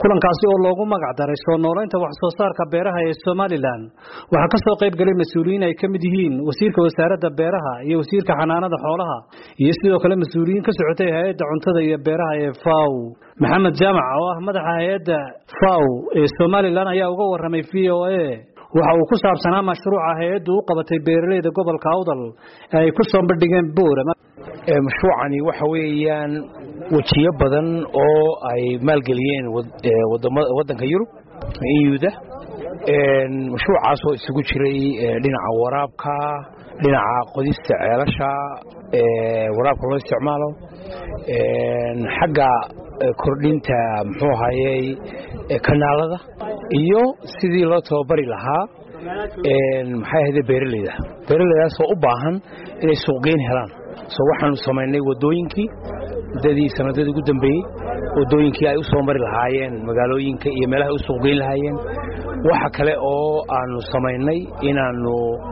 kulankaasi oo loogu magac daray soo noolaynta wax soo saarka beeraha ee somalilan waxaa ka soo qayb galay mas-uuliyiin ay ka mid yihiin wasiirka wasaaradda beeraha iyo wasiirka xanaanada xoolaha iyo sidoo kale mas-uuliyiin ka socotay hay-adda cuntada iyo beeraha ee faw maxamed jaamac oo ah madaxa hay-adda faw ee somalilan ayaa uga waramay v o a waxa uu ku saabsanaa mashruuca hay-addu u qabatay beeraleyda gobolka awdal ee ay ku soo bandhigeen boorama mashruucani waxa weeyaan wejiyo badan oo ay maalgeliyeen waddanka yurub euda mashruucaasoo isugu jiray dhinaca waraabka dhinaca qodista ceelasha waraabka loo isticmaalo xagga kordhinta muxuu ahayey kanaalada iyo sidii loo tababari lahaa maxay ahayde beeraleyda beeraleydaasoo u baahan inay suuqgeyn helaan so waxaanu samaynay wadooyinkii muddadii sanadadii ugu dambeeyey wadooyinkii ay u soo mari lahaayeen magaalooyinka iyo meelaha ay u suuqgeyn lahaayeen waxa kale oo aanu samaynay inaannu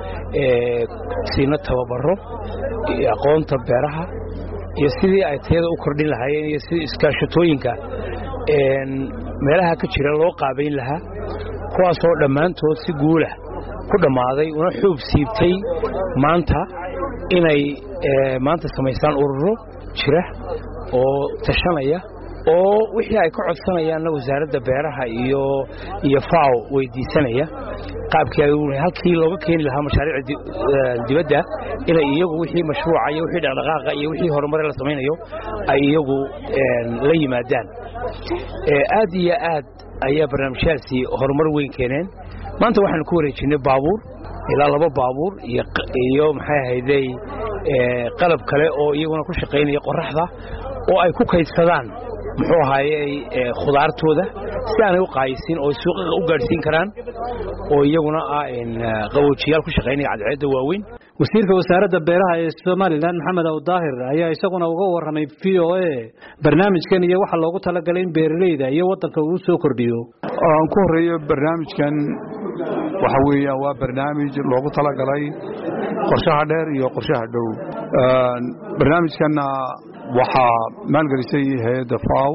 siino tababaro aqoonta beeraha iyo sidii ay tayada u kordhin lahaayeen iyo sidii iskaashatooyinka meelaha ka jira loo qaabayn lahaa kuwaasoo dhammaantood si guula ku dhammaaday una xuub siibtay maanta inay maanta samaystaan ururo jira oo tashanaya oo wixii ay ka codsanayaanna wasaaradda beeraha iyo iyo faw weydiisanaya qaabkii ay halkii looga keeni lahaa mashaariic dibadda inay iyagu wixii mashruuca iyo wixii dhaqdhaqaaqa iyo wixii horumare la samaynayo ay iyagu la yimaadaan aad iyo aad ayaa barnaamijyaasi horumar weyn keeneen maanta waxaanu ku wareejinay baabuur ilaa laba baabuur iyo maxay ahaydey qalab kale oo iyaguna ku shaqaynaya qoraxda oo ay ku kaydsadaan muxuu ahaayey khudaartooda si aanay u qaayisin oo suuqaqa u gaadhsiin karaan oo iyaguna ah qaboojiyaal ku shaqaynaya cadceedda waaweyn wasiirka wasaaradda beeraha ee somalilan maxamed awdaahir ayaa isaguna uga warramay v o a barnaamijkan iyo waxa loogu talagalay in beeraleyda iyo waddanka uu soo kordhiyo aan ku horreeyo barnaamijkan waxa weeyaan waa barnaamij loogu talagalay qorshaha dheer iyo qorshaha dhow barnaamijkanna waxaa maalgelisay hay-adda faw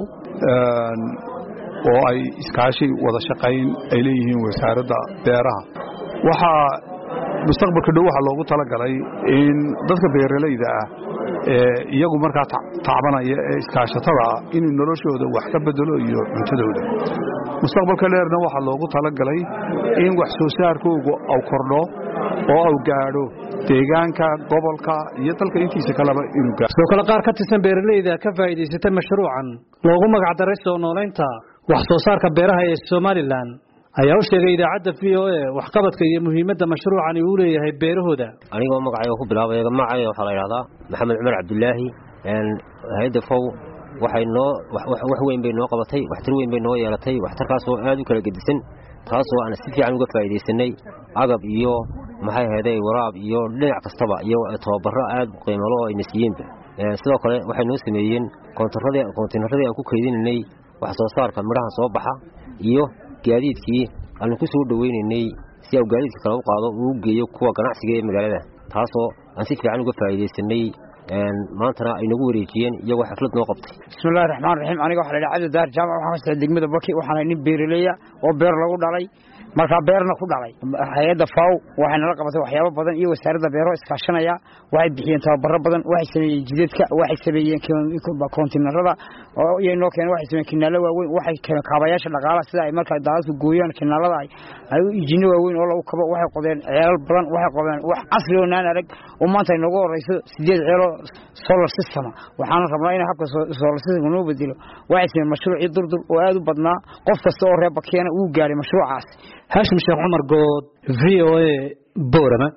oo ay iskaashi wada shaqayn ay leeyihiin wasaaradda beeraha waxaa mustaqbalka dhow waxaa loogu talagalay in dadka beeralayda ah ee iyagu markaa tacbanaya ee iskaashatada ah inuu noloshooda wax ka bedelo iyo cuntadooda mustaqbalka dheerna waxaa loogu talagalay in wax soo saarkoogu au kordho oo au gaadho deegaanka gobolka iyo dalka intiisa kaleba inuu gaadho sidoo kale qaar ka tirsan beeralayda ka faa'iidaysatay mashruucan loogu magac daray soo noolaynta wax soo saarka beeraha ee somalilan ayaa u sheegay idaacadda v o a waxqabadka iyo muhiimadda mashruucani uu leeyahay beerahooda anigoo magacayga ku bilaabay magacayga waxaa la yidhahdaa maxamed cumar cabdulaahi hay-adda fow waxay noo wax weyn bay noo qabatay waxtar weyn bay noo yeelatay waxtarkaasoo aad u kala gedisan taasoo aan si fiican uga faa'iidaysanay agab iyo maxay ahayday waraab iyo dhinac kastaba iyo tababaro aad qiimalo oo ayna siiyeenba sidoo kale waxay noo sameeyeen koontiinaradii aan ku kaydinanay wax soo saarka midhaha soo baxa iyo gaadiidkii aanu ku soo dhoweynaynay si au gaadiidka kale u qaado uu geeyo kuwa ganacsiga ee magaalada taasoo aan si fiican uga faa'iidaysanay maantana ay nagu wareejiyeen iyagoo xaflad noo qabtay bismillahi raxmaan raxiim aniga waxa la yidhaha cabdi daar jaamac waxaan kastaa degmada baki waxaana nin beeraleya oo beer lagu dhalay markaa beerna ku dhalay hay-adda faw waxay nala qabatay waxyaabo badan iyo wasaaradda beero iskaashanaya waxay bixiyeen tababaro badan waxay sameeyeen jidadka waxay sameeyeen koontinarada iyo noo keeneen waxay sameeyeen kinaalo waaweyn waxay keeneen kaabayaasha dhaqaalaha sida ay markaa daadadku gooyaan kinaalada ay ay ijino waaweyn oo lagu kabo waxay qodeen ceelal badan waxay qodeen wax casri oo naan arag oo maanta ay noogu horeyso sideed ceeloo solar system waxaana rabnaa in habka solar system noo bedelo waxay sameeyeen mashruucii durdur oo aad u badnaa qof kasta oo reer bakeena uu gaaray mashruucaas haashim sheekh cumar good v o a boorama